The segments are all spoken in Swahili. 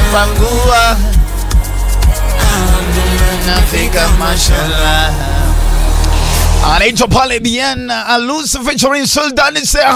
pangua nafika mashallah anaitwa pale Bien Alus featuring Sultan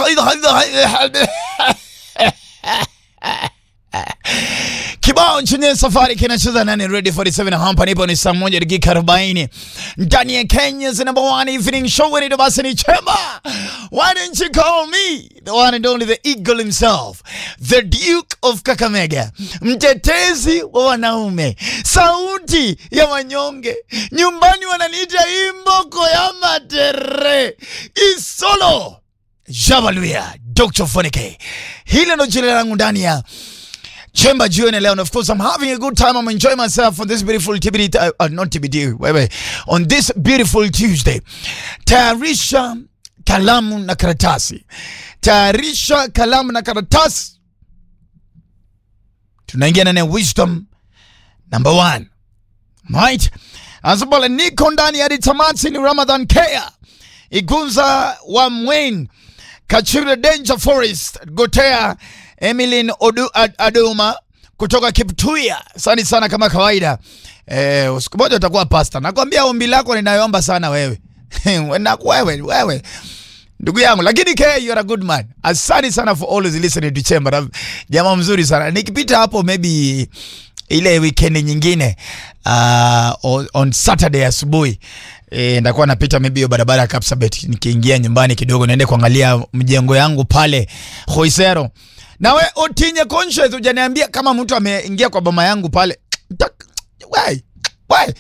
kibao chenye safari kinacheza nani ready 47 hapa nipo ni saa moja dakika 40 ndani ya Kenya's number one evening show when it basi ni chema why don't you call me the one and only the eagle himself the duke of Kakamega mtetezi wa wanaume sauti ya wanyonge nyumbani wananiita imboko ya matere isolo Jabaluya Dr. Fonike hili ndo jina langu ndani ya Chemba jioni leo and of course I'm having a good time I'm enjoying myself on this beautiful TBD uh, uh, not TBD wewe on this beautiful Tuesday tayarisha kalamu na karatasi tayarisha kalamu na karatasi tunaingia ndani ya wisdom number one right asopole niko ndani hadi tamati ni Ramadan Kea Igunza wa Mwen Kachira Danger Forest Gotea Emilin Odu, Ad, Aduma kutoka Kiptuya. Asante sana kama kawaida. Eh, siku moja utakuwa pasta. Nakwambia ombi lako ninayoomba sana wewe. Na wewe wewe. Ndugu yangu lakini ke you are a good man. Asante sana for always listening to Chamber. Jamaa mzuri sana. Nikipita hapo maybe ile weekend nyingine uh, on, on Saturday asubuhi e, ndakuwa napita maybe hiyo barabara ya Kapsabet nikiingia nyumbani kidogo niende kuangalia mjengo yangu pale Khoisero. Nawe Otinye conscious hujaniambia kama mtu ameingia kwa boma yangu pale. Why? Why?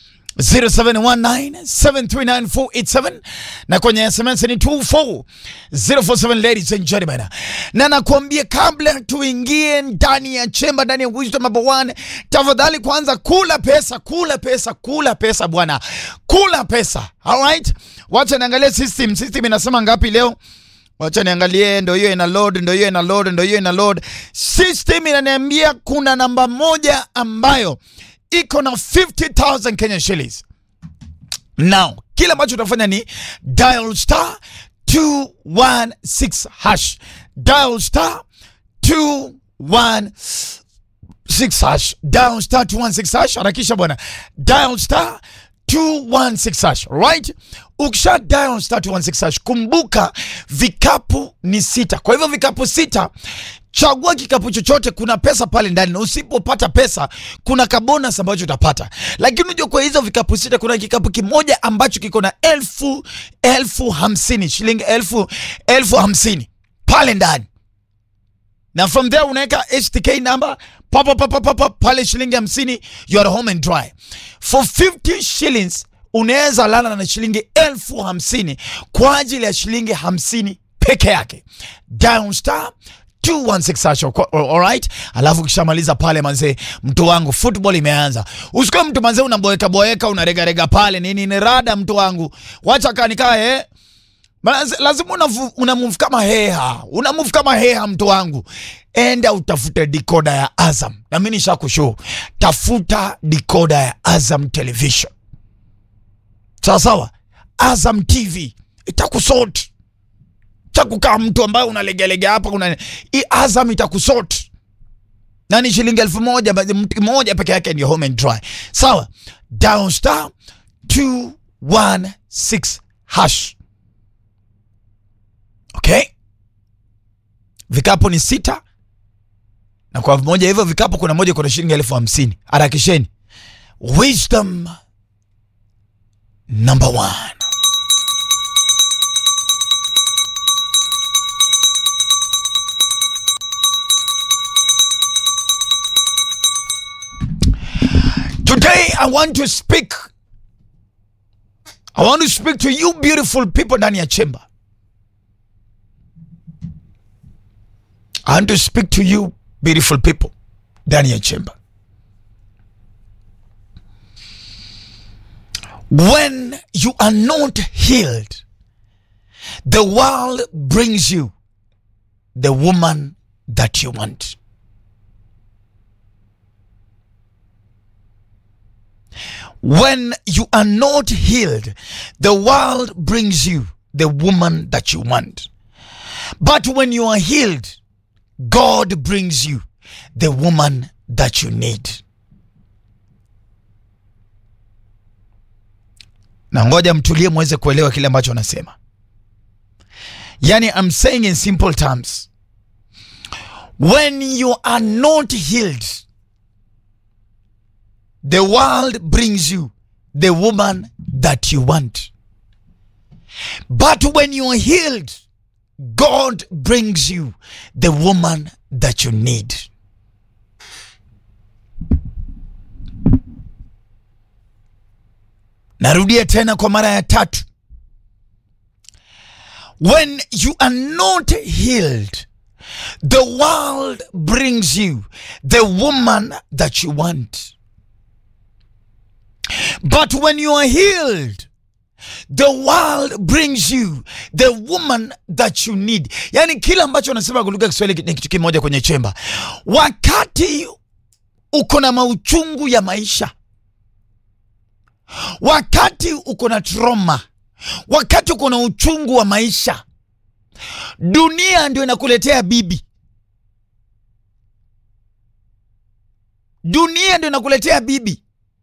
0719739487 na kwenye SMS ni 24047 ladies and gentlemen. Na nakwambia kabla tuingie ndani ya chemba ndani ya wisdom number one, tafadhali kwanza kula pesa, kula pesa, kula pesa bwana. Kula pesa. All right? Wacha niangalie system. System inasema ngapi leo? Wacha niangalie, ndo hiyo ina load, ndo hiyo ina load, ndo hiyo ina load. System inaniambia kuna namba moja ambayo iko na 50,000 Kenya shillings. Now, kile ambacho utafanya ni dial star 216 hash. Dial star 216 hash. Dial star 216 hash. Harakisha bwana. Dial star 216 hash. Right? Ukisha dial star 216 hash, kumbuka vikapu ni sita. Kwa hivyo vikapu sita Chagua kikapu chochote, kuna pesa pale ndani, na usipopata pesa kuna kabonus ambacho utapata. Lakini unajua kwa hizo vikapu sita kuna kikapu kimoja ambacho kiko na elfu elfu hamsini shilingi elfu elfu hamsini pale ndani, na from there unaweka HTK number papa papa papa pale shilingi hamsini, you are home and dry for 50 shillings. Unaweza lala na shilingi elfu hamsini kwa ajili ya shilingi hamsini peke yake. Down star 216 alright. Alafu kishamaliza pale manze, mtu wangu, football imeanza. Usikuwe mtu manze unaboeka boeka unaregarega pale nini, ni rada mtu wangu, wacha kanikaa eh lazima una, una move kama heha, una move kama heha mtu wangu, enda utafute dikoda ya Azam. Na mimi nishakushow, tafuta dikoda ya Azam television, sawa sawa. Azam TV itakusort kukaa mtu ambaye unalegelega hapa kuna i Azam itakusort na ni shilingi elfu moja mtu moja peke yake ndio home and dry. Sawa, down star 216 hash. Okay, vikapu ni sita na kwa moja hivyo vikapu kuna moja kuna shilingi elfu hamsini. Harakisheni. Wisdom number one. Today I want to speak. I want to speak to you beautiful people ndani ya chemba. I want to speak to you beautiful people ndani ya chemba. When you are not healed, the world brings you the woman that you want. When you are not healed, the world brings you the woman that you want. But when you are healed, God brings you the woman that you need. Na ngoja mtulie muweze kuelewa kile ambacho anasema. Yani, I'm saying in simple terms, when you are not healed, the world brings you the woman that you want. But when you are healed, God brings you the woman that you need. Narudia tena kwa mara ya tatu. When you are not healed, the world brings you the woman that you want. But when you are healed, the world brings you the woman that you need. Yani kila ambacho anasema kwa lugha ya Kiswahili ni kitu kimoja kwenye chemba. Wakati uko na mauchungu ya maisha, wakati uko na trauma, wakati uko na uchungu wa maisha, dunia ndio inakuletea bibi, dunia ndio inakuletea bibi.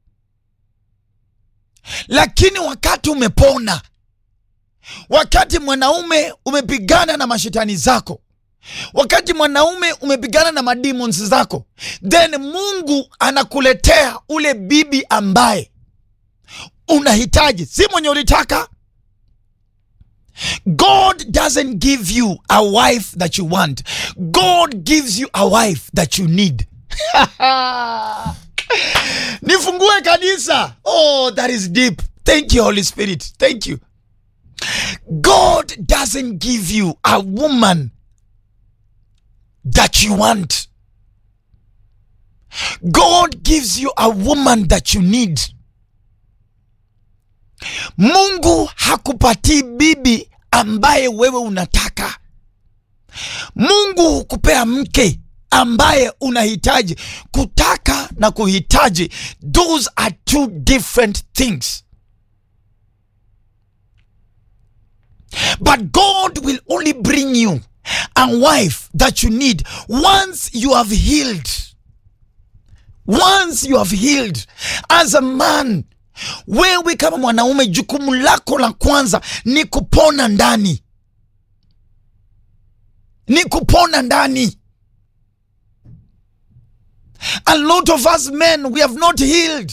Lakini wakati umepona, wakati mwanaume umepigana na mashetani zako, wakati mwanaume umepigana na mademons zako, then Mungu anakuletea ule bibi ambaye unahitaji, si mwenye ulitaka. God doesn't give you a wife that you want. God gives you a wife that you need. Nifungue kanisa. Oh, that is deep. Thank you, Holy Spirit. Thank you. God doesn't give you a woman that you want. God gives you a woman that you need. Mungu hakupatii bibi ambaye wewe unataka. Mungu hukupea mke ambaye unahitaji. Kutaka na kuhitaji, those are two different things. But God will only bring you a wife that you need once you have healed. Once you have healed as a man, wewe kama mwanaume, jukumu lako la kwanza ni kupona ndani, ni kupona ndani. A lot of us men, we have not healed.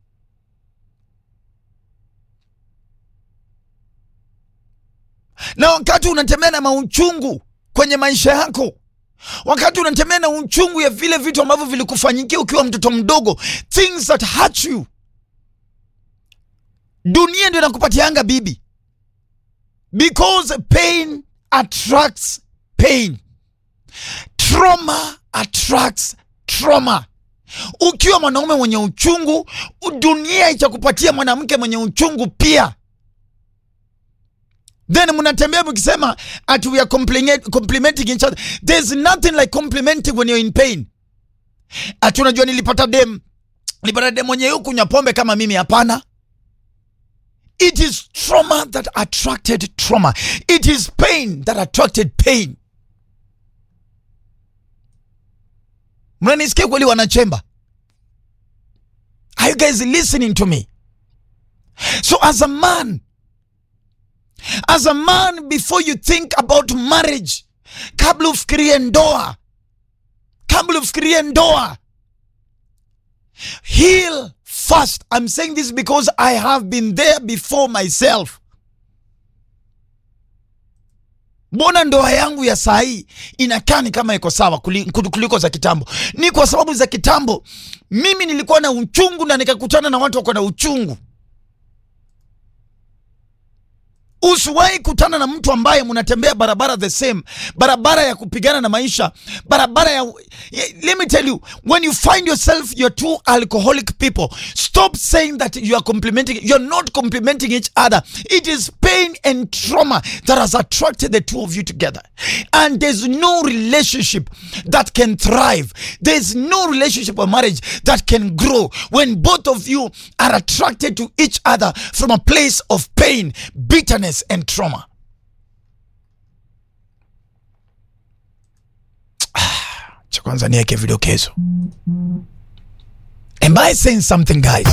Na wakati unatembea na mauchungu kwenye maisha yako, wakati unatembea na uchungu ya vile vitu ambavyo vilikufanyikia ukiwa mtoto mdogo, things that hurt you, dunia ndio inakupatianga bibi, because pain attracts pain, trauma attracts trauma. Ukiwa mwanaume mwenye uchungu, dunia itakupatia mwanamke mwenye uchungu pia. Then mnatembea mkisema ati we are complimenting each other. There's nothing like complimenting when you're in pain. Ati unajua nilipata dem, nilipata dem mwenye kunywa pombe kama mimi. Hapana, it is trauma that attracted trauma. It is pain that attracted pain. Mnanisikia kweli, wanachemba? Are you guys listening to me? So as a man, as a man, before you think about marriage, kabla ufikirie ndoa, kabla ufikirie ndoa, heal first. I'm saying this because I have been there before myself. Mbona ndoa yangu ya saa hii inakaa ni kama iko sawa kuliko za kitambo? Ni kwa sababu za kitambo mimi nilikuwa na uchungu na nikakutana na watu wako na uchungu. Usiwahi kutana na mtu ambaye mnatembea barabara the same, barabara ya kupigana na maisha, barabara ya let me tell you, when you find yourself you're two alcoholic people, stop saying that you are complimenting. You're not complimenting each other. It is pain and trauma that has attracted the two of you together, and there's no relationship that can thrive. There's no relationship or marriage that can grow when both of you are attracted to each other from a place of pain, bitterness and trauma. Cha kwanza niweke vidokezo. Am I saying something guys?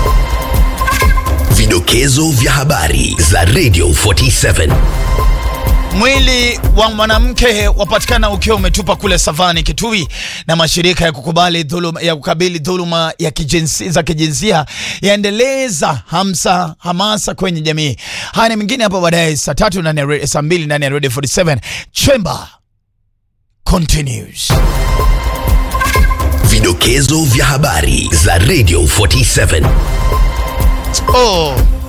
Vidokezo vya habari za Radio 47. Mwili wa mwanamke wapatikana ukiwa umetupa kule savani Kitui, na mashirika ya kukubali dhuluma, ya kukabili dhuluma ya kijinsi, za kijinsia yaendeleza hamsa hamasa kwenye jamii. Haya ni mengine hapo baadaye saa tatu ndani ya re- saa mbili ndani ya Radio 47 Chamber continues. Vidokezo vya habari za Radio 47. Oh.